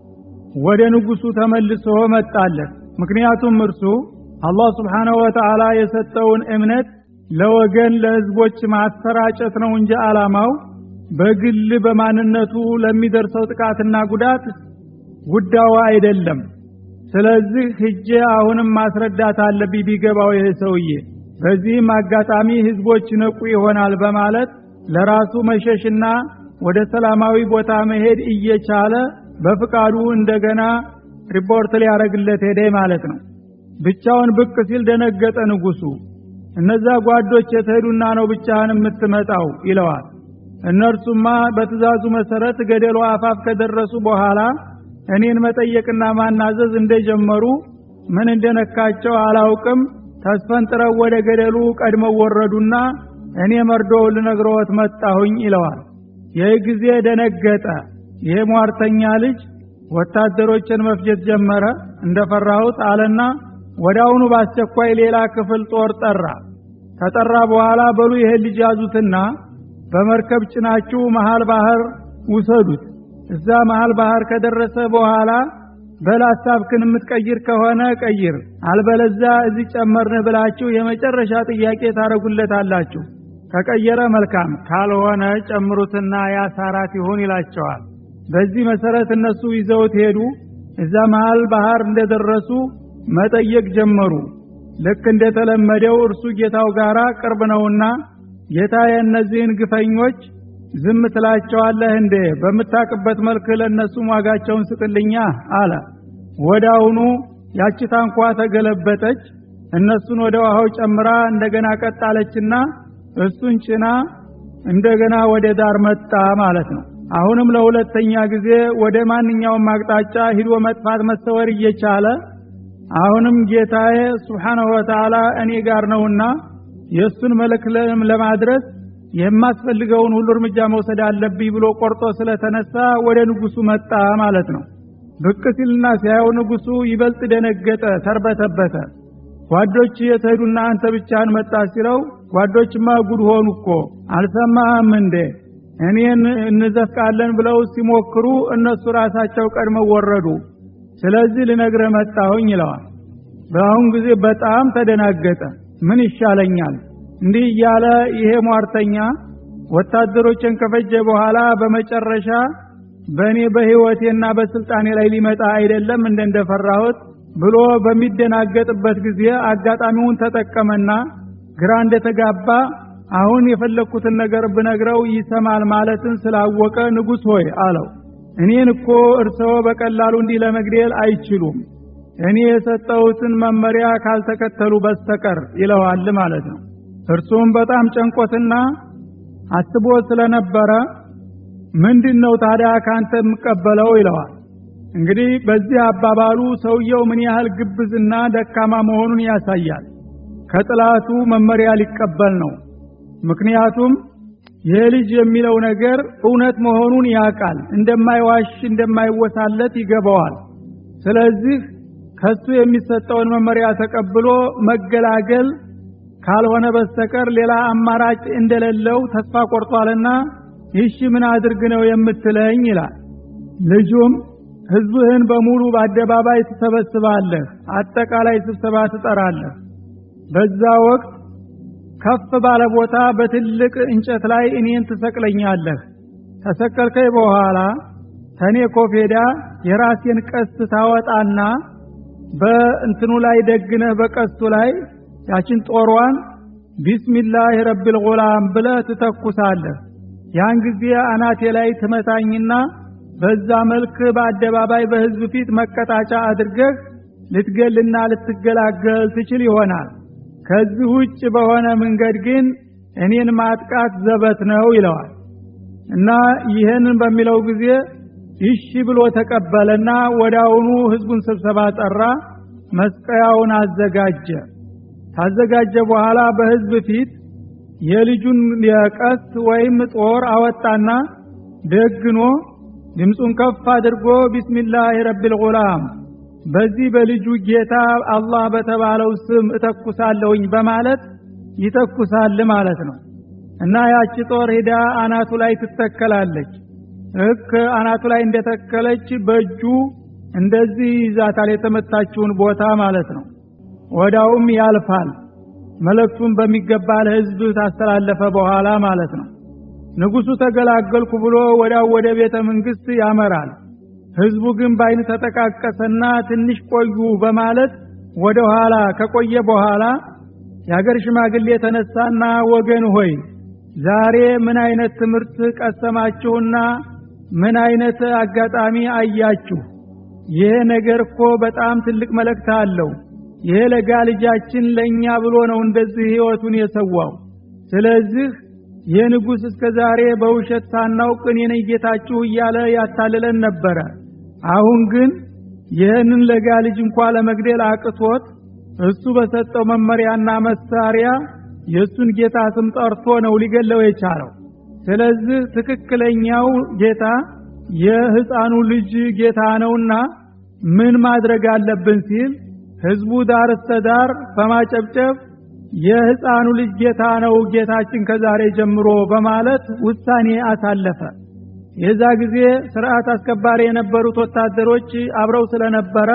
ወደ ንጉሱ ተመልሶ መጣለት። ምክንያቱም እርሱ አላህ ስብሓነሁ ወተዓላ የሰጠውን እምነት ለወገን ለህዝቦች ማሰራጨት ነው እንጂ ዓላማው በግል በማንነቱ ለሚደርሰው ጥቃትና ጉዳት ጉዳዩ አይደለም። ስለዚህ ሂጄ አሁንም ማስረዳት አለብኝ ቢገባው ይህ ሰውዬ፣ በዚህም አጋጣሚ ህዝቦች ነቁ ይሆናል በማለት ለራሱ መሸሽና ወደ ሰላማዊ ቦታ መሄድ እየቻለ በፍቃዱ እንደገና ሪፖርት ሊያደርግለት ሄደ ማለት ነው። ብቻውን ብቅ ሲል ደነገጠ ንጉሱ። እነዛ ጓዶች የተሄዱና ነው ብቻህን የምትመጣው ይለዋል። እነርሱማ በትእዛዙ መሰረት ገደሉ አፋፍ ከደረሱ በኋላ እኔን መጠየቅና ማናዘዝ እንደጀመሩ ምን እንደነካቸው አላውቅም። ተስፈንጥረው ወደ ገደሉ ቀድመው ወረዱና እኔ መርዶውን ልነግረዎት መጣሁኝ ይለዋል። ይህ ጊዜ ደነገጠ። ይሄ ሟርተኛ ልጅ ወታደሮችን መፍጀት ጀመረ እንደፈራሁት አለና ወዳውኑ በአስቸኳይ ሌላ ክፍል ጦር ጠራ። ከጠራ በኋላ በሉ ይሄን ልጅ ያዙትና በመርከብ ጭናችሁ መሃል ባህር ውሰዱት። እዛ መሃል ባህር ከደረሰ በኋላ በል ሐሳብክን የምትቀይር ከሆነ ቀይር፣ አልበለዛ እዚህ ጨመርን ብላችሁ የመጨረሻ ጥያቄ ታረጉለታላችሁ። ከቀየረ መልካም፣ ካልሆነ ጨምሩትና ያሳራት ይሁን ይላቸዋል። በዚህ መሰረት እነሱ ይዘውት ሄዱ። እዛ መሃል ባህር እንደደረሱ መጠየቅ ጀመሩ። ልክ እንደተለመደው እርሱ ጌታው ጋር ቅርብ ነውና ጌታ የእነዚህን ግፈኞች ዝም ትላቸዋለህ እንዴ? በምታቅበት መልክ ለእነሱም ዋጋቸውን ስጥልኛ አለ። ወዳውኑ ያቺ ታንኳ ተገለበጠች። እነሱን ወደ ውሃው ጨምራ እንደገና ቀጣለችና እሱን ጭና እንደገና ወደ ዳር መጣ ማለት ነው። አሁንም ለሁለተኛ ጊዜ ወደ ማንኛውም አቅጣጫ ሂዶ መጥፋት መሰወር እየቻለ አሁንም ጌታዬ ሱብሓነሁ ወተዓላ እኔ ጋር ነውና የእሱን መልእክት ለማድረስ የማስፈልገውን ሁሉ እርምጃ መውሰድ አለብኝ ብሎ ቆርጦ ስለተነሳ ወደ ንጉሱ መጣ ማለት ነው። ብቅ ሲልና ሲያየው ንጉሱ ይበልጥ ደነገጠ፣ ተርበተበተ። ጓዶች የተሄዱና አንተ ብቻህን መጣ ሲለው ጓዶችማ ጉድ ሆኑ እኮ አልሰማህም እንዴ? እኔን እንዘፍቃለን ብለው ሲሞክሩ እነሱ ራሳቸው ቀድመው ወረዱ። ስለዚህ ልነግርህ መጣሁኝ ይለዋል። በአሁን ጊዜ በጣም ተደናገጠ። ምን ይሻለኛል? እንዲህ እያለ ይሄ ሟርተኛ ወታደሮችን ከፈጀ በኋላ በመጨረሻ በእኔ በሕይወቴና በስልጣኔ ላይ ሊመጣ አይደለም እንደ እንደፈራሁት ብሎ በሚደናገጥበት ጊዜ አጋጣሚውን ተጠቀመና ግራ እንደተጋባ አሁን የፈለግኩትን ነገር ብነግረው ይሰማል ማለትን ስላወቀ ንጉሥ ሆይ አለው፣ እኔን እኮ እርስዎ በቀላሉ እንዲህ ለመግደል አይችሉም እኔ የሰጠሁትን መመሪያ ካልተከተሉ በስተቀር ይለዋል ማለት ነው። እርሱም በጣም ጨንቆትና አስቦ ስለነበረ ምንድን ነው ታዲያ ካንተ የምቀበለው ይለዋል። እንግዲህ በዚህ አባባሉ ሰውየው ምን ያህል ግብዝና ደካማ መሆኑን ያሳያል። ከጥላቱ መመሪያ ሊቀበል ነው። ምክንያቱም ይህ ልጅ የሚለው ነገር እውነት መሆኑን ያውቃል። እንደማይዋሽ እንደማይወሳለት ይገባዋል። ስለዚህ ከሱ የሚሰጠውን መመሪያ ተቀብሎ መገላገል ካልሆነ በስተቀር ሌላ አማራጭ እንደሌለው ተስፋ ቆርጧልና ይህሽ ምን አድርግ ነው የምትለኝ ይላል። ልጁም ህዝብህን በሙሉ በአደባባይ ትሰበስባለህ፣ አጠቃላይ ስብሰባ ትጠራለህ። በዛ ወቅት ከፍ ባለ ቦታ በትልቅ እንጨት ላይ እኔን ትሰቅለኛለህ። ተሰቀልከኝ በኋላ ተኔ ኮፌዳ የራሴን ቀስት ታወጣና በእንትኑ ላይ ደግነህ በቀስቱ ላይ ያችን ጦሯን ቢስሚላህ ረብል ጉላም ብለህ ትተኩሳለህ። ያን ጊዜ አናቴ ላይ ትመታኝና በዛ መልክ በአደባባይ በህዝብ ፊት መቀጣጫ አድርገህ ልትገልና ልትገላገል ትችል ይሆናል። ከዚህ ውጭ በሆነ መንገድ ግን እኔን ማጥቃት ዘበት ነው ይለዋል። እና ይህንን በሚለው ጊዜ ይሺ ብሎ ተቀበለና ወዳውኑ ህዝቡን ስብሰባ ጠራ። መስቀያውን አዘጋጀ። ካዘጋጀ በኋላ በህዝብ ፊት የልጁን የቀስት ወይም ጦር አወጣና ደግኖ ድምፁን ከፍ አድርጎ ቢስሚላህ ረቢል ጉላም በዚህ በልጁ ጌታ አላህ በተባለው ስም እተኩሳለሁኝ በማለት ይተኩሳል ማለት ነው እና ያቺ ጦር ሂዳ አናቱ ላይ ትተከላለች ልክ አናቱ ላይ እንደተከለች በእጁ እንደዚህ ይዛታል የተመታችውን ቦታ ማለት ነው ወዳውም ያልፋል መልእክቱን በሚገባ ለህዝብ ታስተላለፈ በኋላ ማለት ነው ንጉሱ ተገላገልኩ ብሎ ወዳው ወደ ቤተ መንግስት ያመራል ህዝቡ ግን በአይን ተጠቃቀሰና ትንሽ ቆዩ በማለት ወደ ኋላ ከቆየ በኋላ የሀገር ሽማግሌ የተነሳና ወገን ሆይ ዛሬ ምን አይነት ትምህርት ቀሰማችሁና ምን አይነት አጋጣሚ አያችሁ ይሄ ነገር እኮ በጣም ትልቅ መልእክት አለው ይሄ ለጋ ልጃችን ለእኛ ብሎ ነው እንደዚህ ህይወቱን የሰዋው ስለዚህ ይህ ንጉሥ እስከ ዛሬ በውሸት ሳናውቅ እኔ ነኝ ጌታችሁ እያለ ያታልለን ነበረ አሁን ግን ይህንን ለጋ ልጅ እንኳ ለመግደል አቅቶት እሱ በሰጠው መመሪያና መሳሪያ የእሱን ጌታ ስም ጠርቶ ነው ሊገለው የቻለው ስለዚህ ትክክለኛው ጌታ የህፃኑ ልጅ ጌታ ነውና ምን ማድረግ አለብን ሲል ህዝቡ ዳር እስተ ዳር በማጨብጨብ የህፃኑ ልጅ ጌታ ነው ጌታችን ከዛሬ ጀምሮ በማለት ውሳኔ አሳለፈ የዛ ጊዜ ስርዓት አስከባሪ የነበሩት ወታደሮች አብረው ስለነበረ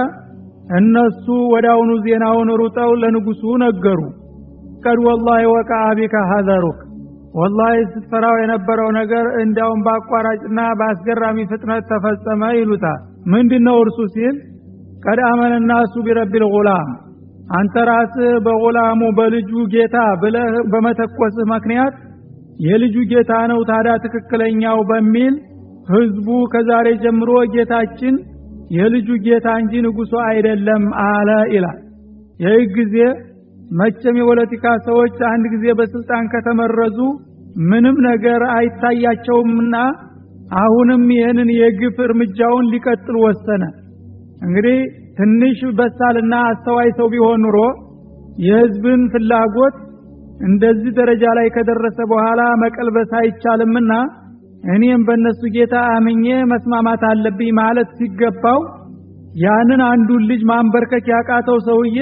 እነሱ ወዳውኑ ዜናውን ሩጠው ለንጉሱ ነገሩ ቀድ ወላሂ ወቃ ቢከ ሀዘሩክ ወላሂ ስትፈራው የነበረው ነገር እንዲያውም በአቋራጭና በአስገራሚ ፍጥነት ተፈጸመ ይሉታል ምንድነው እርሱ ሲል ቀድ አመነ ናሱ ቢረቢል ጉላም አንተ ራስህ በጉላሙ በልጁ ጌታ ብለህ በመተኮስህ ምክንያት የልጁ ጌታ ነው ታዲያ ትክክለኛው በሚል ህዝቡ ከዛሬ ጀምሮ ጌታችን የልጁ ጌታ እንጂ ንጉሱ አይደለም አለ ይላል ይህ ጊዜ መቼም የፖለቲካ ሰዎች አንድ ጊዜ በስልጣን ከተመረዙ ምንም ነገር አይታያቸውምና አሁንም ይህንን የግፍ እርምጃውን ሊቀጥል ወሰነ እንግዲህ ትንሽ በሳልና አስተዋይ ሰው ቢሆን ኑሮ የህዝብን ፍላጎት እንደዚህ ደረጃ ላይ ከደረሰ በኋላ መቀልበስ አይቻልምና እኔም በእነሱ ጌታ አምኜ መስማማት አለብኝ ማለት ሲገባው ያንን አንዱን ልጅ ማንበርከክ ያቃተው ሰውዬ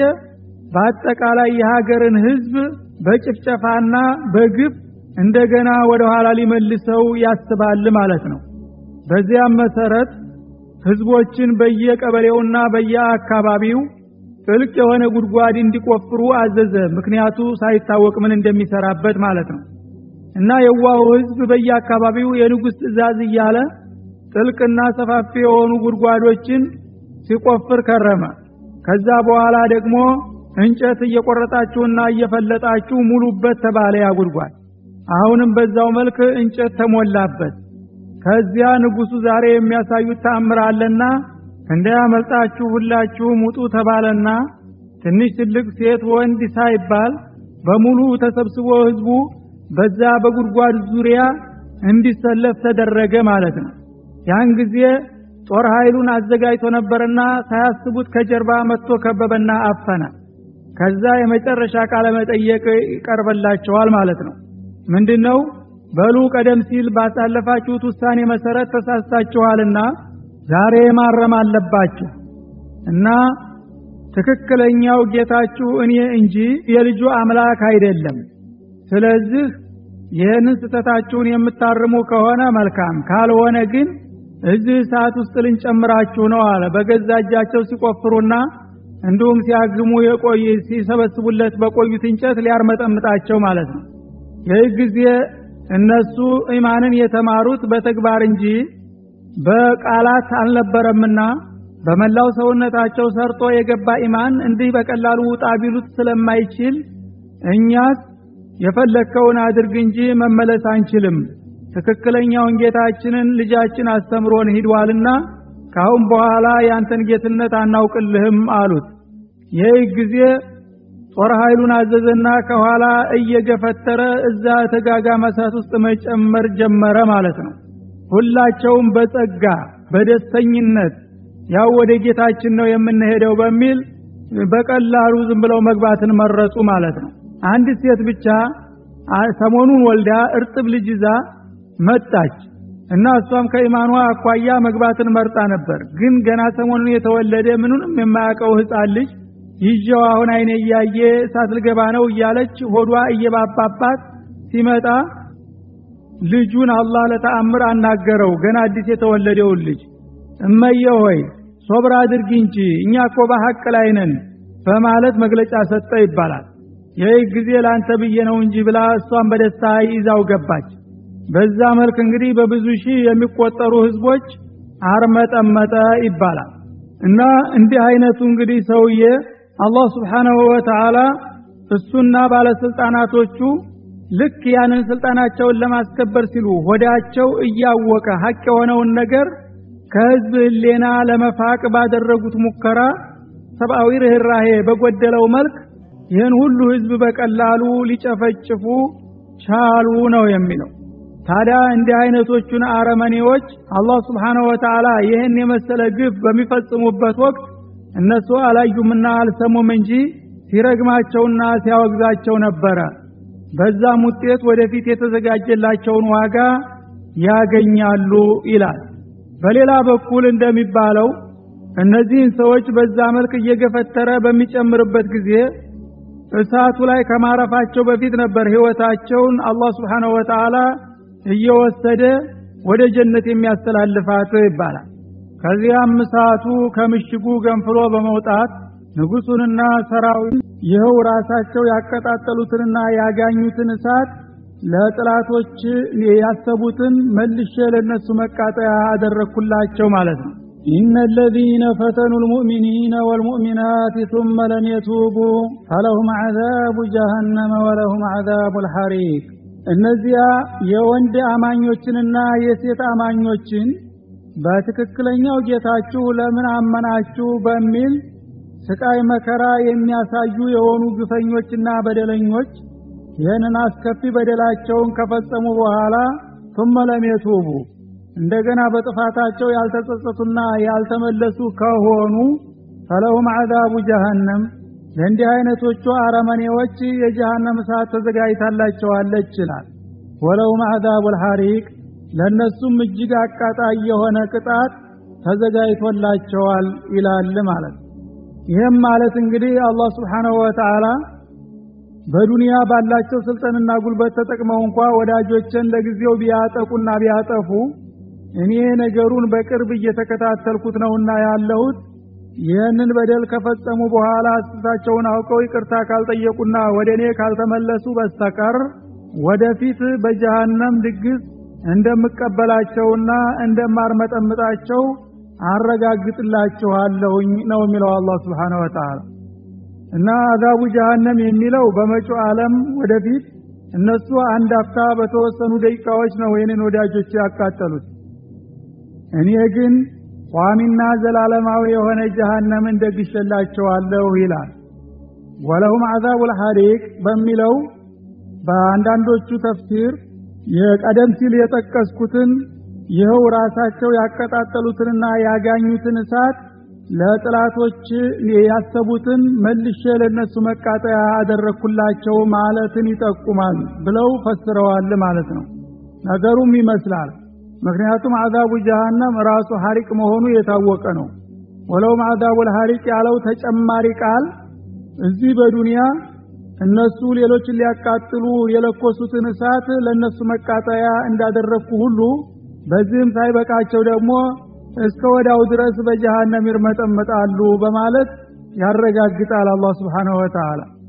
በአጠቃላይ የሀገርን ህዝብ በጭፍጨፋና በግፍ እንደገና ወደ ኋላ ሊመልሰው ያስባል ማለት ነው በዚያም መሰረት ህዝቦችን በየቀበሌውና በየአካባቢው ጥልቅ የሆነ ጉድጓድ እንዲቆፍሩ አዘዘ ምክንያቱ ሳይታወቅ ምን እንደሚሰራበት ማለት ነው እና የዋሁ ህዝብ በየአካባቢው የንጉሥ ትእዛዝ እያለ ጥልቅና ሰፋፊ የሆኑ ጉድጓዶችን ሲቆፍር ከረመ ከዛ በኋላ ደግሞ እንጨት እየቆረጣችሁና እየፈለጣችሁ ሙሉበት ተባለ ያ ጉድጓድ አሁንም በዛው መልክ እንጨት ተሞላበት ከዚያ ንጉሱ ዛሬ የሚያሳዩት ተአምር አለና እንዳያመልጣችሁ ሁላችሁም ውጡ ተባለና ትንሽ ትልቅ ሴት ወንድ ሳይባል በሙሉ ተሰብስቦ ህዝቡ በዛ በጉድጓድ ዙሪያ እንዲሰለፍ ተደረገ ማለት ነው ያን ጊዜ ጦር ኃይሉን አዘጋጅቶ ነበርና ሳያስቡት ከጀርባ መጥቶ ከበበና አፈነ ከዛ የመጨረሻ ቃለ መጠየቅ ይቀርበላቸዋል ማለት ነው ምንድነው በሉ ቀደም ሲል ባሳለፋችሁት ውሳኔ መሰረት ተሳስታችኋልና ዛሬ ማረም አለባችሁ እና ትክክለኛው ጌታችሁ እኔ እንጂ የልጁ አምላክ አይደለም ስለዚህ ይህንን ስተታችሁን የምታርሙ ከሆነ መልካም ካልሆነ ግን እዚህ ሰዓት ውስጥ ልንጨምራችሁ ነው አለ በገዛ እጃቸው ሲቆፍሩና እንዲሁም ሲያግሙ የቆይ ሲሰበስቡለት በቆዩት እንጨት ሊያርመጠምጣቸው ማለት ነው ይህ ጊዜ እነሱ ኢማንን የተማሩት በተግባር እንጂ በቃላት አልነበረምና በመላው ሰውነታቸው ሰርጦ የገባ ኢማን እንዲህ በቀላሉ ውጣ ቢሉት ስለማይችል እኛስ የፈለግከውን አድርግ እንጂ መመለስ አንችልም ትክክለኛውን ጌታችንን ልጃችን አስተምሮን ሂዷልና ካሁን በኋላ ያንተን ጌትነት አናውቅልህም አሉት ይህ ጊዜ ጦር ኃይሉን አዘዘና ከኋላ እየገፈተረ እዛ ተጋጋመ እሳት ውስጥ መጨመር ጀመረ ማለት ነው ሁላቸውም በጸጋ በደስተኝነት ያው ወደ ጌታችን ነው የምንሄደው በሚል በቀላሉ ዝም ብለው መግባትን መረጡ ማለት ነው አንድ ሴት ብቻ ሰሞኑን ወልዳ እርጥብ ልጅ ይዛ መጣች እና እሷም ከኢማኗ አኳያ መግባትን መርጣ ነበር። ግን ገና ሰሞኑን የተወለደ ምኑንም የማያውቀው ህፃን ልጅ ይዤው አሁን አይኔ እያየ እሳት ልገባ ነው እያለች ሆዷ እየባባባት ሲመጣ ልጁን አላህ ለተአምር አናገረው። ገና አዲስ የተወለደውን ልጅ እመየ ሆይ ሶብር አድርጊ እንጂ እኛ እኮ በሐቅ ላይ ነን በማለት መግለጫ ሰጠ ይባላል። ይህ ጊዜ ለአንተ ብዬ ነው እንጂ ብላ እሷን በደስታ ይዛው ገባች። በዛ መልክ እንግዲህ በብዙ ሺህ የሚቆጠሩ ህዝቦች አርመጠመጠ ይባላል። እና እንዲህ አይነቱ እንግዲህ ሰውዬ አላህ ስብሓነሁ ወተዓላ እሱና ባለስልጣናቶቹ ልክ ያንን ስልጣናቸውን ለማስከበር ሲሉ ሆዳቸው እያወቀ ሀቅ የሆነውን ነገር ከህዝብ ህሌና ለመፋቅ ባደረጉት ሙከራ ሰብአዊ ርኅራሄ በጎደለው መልክ ይህን ሁሉ ህዝብ በቀላሉ ሊጨፈጭፉ ቻሉ ነው የሚለው። ታዲያ እንዲህ አይነቶቹን አረመኔዎች አላህ ስብሓነሁ ወተዓላ ይህን የመሰለ ግፍ በሚፈጽሙበት ወቅት እነሱ አላዩምና አልሰሙም እንጂ ሲረግማቸውና ሲያወግዛቸው ነበረ። በዛም ውጤት ወደፊት የተዘጋጀላቸውን ዋጋ ያገኛሉ ይላል። በሌላ በኩል እንደሚባለው እነዚህን ሰዎች በዛ መልክ እየገፈተረ በሚጨምርበት ጊዜ እሳቱ ላይ ከማረፋቸው በፊት ነበር ህይወታቸውን አላህ ስብሓነሁ ወተዓላ እየወሰደ ወደ ጀነት የሚያስተላልፋት ይባላል። ከዚያም እሳቱ ከምሽጉ ገንፍሎ በመውጣት ንጉሱንና ሰራዊት ይኸው ራሳቸው ያቀጣጠሉትንና ያጋኙትን እሳት ለጥላቶች ያሰቡትን መልሼ ለነሱ መቃጠያ አደረግኩላቸው ማለት ነው። ኢነ አለዚነ ፈተኑ ልሙእሚኒነ ወልሙእሚናት ثመ ለም የቱቡ ፈለሁም ዐዛቡ ጀሃነመ ወለሁም ዐዛቡ ልሐሪቅ እነዚያ የወንድ አማኞችንና የሴት አማኞችን በትክክለኛው ጌታችሁ ለምን አመናችሁ በሚል ስቃይ መከራ የሚያሳዩ የሆኑ ግፈኞችና በደለኞች ይህንን አስከፊ በደላቸውን ከፈጸሙ በኋላ ثم ለም የቱቡ እንደገና በጥፋታቸው ያልተጸጸቱና ያልተመለሱ ከሆኑ ፈለሁም ዐዛቡ ጀሃነም ለእንዲህ አይነቶቹ አረመኔዎች የጀሃነም እሳት ተዘጋጅታላቸዋለች ይላል። ወለሁም ዐዛቡ ልሐሪቅ ለእነሱም እጅግ አቃጣይ የሆነ ቅጣት ተዘጋጅቶላቸዋል ይላል ማለት ይህም ማለት እንግዲህ አላህ ስብሓነሁ ወተዓላ በዱንያ ባላቸው ስልጠንና ጉልበት ተጠቅመው እንኳ ወዳጆችን ለጊዜው ቢያጠቁና ቢያጠፉ እኔ ነገሩን በቅርብ እየተከታተልኩት ነውና ያለሁት ይህንን በደል ከፈጸሙ በኋላ ስህተታቸውን አውቀው ይቅርታ ካልጠየቁና ወደ እኔ ካልተመለሱ በስተቀር ወደፊት በጀሃነም ድግስ እንደምቀበላቸውና እንደማርመጠምጣቸው አረጋግጥላችኋለሁኝ ነው የሚለው አላህ ስብሓነሁ ወተዓላ። እና አዛቡ ጀሃነም የሚለው በመጪው ዓለም ወደፊት እነሱ አንድ አፍታ በተወሰኑ ደቂቃዎች ነው የኔን ወዳጆች ያቃጠሉት። እኔ ግን ቋሚና ዘላለማዊ የሆነ ጀሃነምን ደግሼላቸዋለሁ ይላል። ወለሁም አዛቡል ሐሪቅ በሚለው በአንዳንዶቹ ተፍሲር የቀደም ሲል የጠቀስኩትን ይኸው ራሳቸው ያቀጣጠሉትንና ያጋኙትን እሳት ለጥላቶች ያሰቡትን መልሼ ለነሱ መቃጠያ አደረግኩላቸው ማለትን ይጠቁማል ብለው ፈስረዋል ማለት ነው። ነገሩም ይመስላል። ምክንያቱም አዛቡ ጀሃነም ራሱ ሐሪቅ መሆኑ የታወቀ ነው። ወለውም አዛቡል ሐሪቅ ያለው ተጨማሪ ቃል እዚህ በዱንያ እነሱ ሌሎችን ሊያቃጥሉ የለኮሱትን እሳት ለነሱ መቃጠያ እንዳደረግኩ ሁሉ በዚህም ሳይበቃቸው ደግሞ እስከ ወዳው ድረስ በጀሃነም ይርመጠመጣሉ በማለት ያረጋግጣል አላህ Subhanahu Wa Ta'ala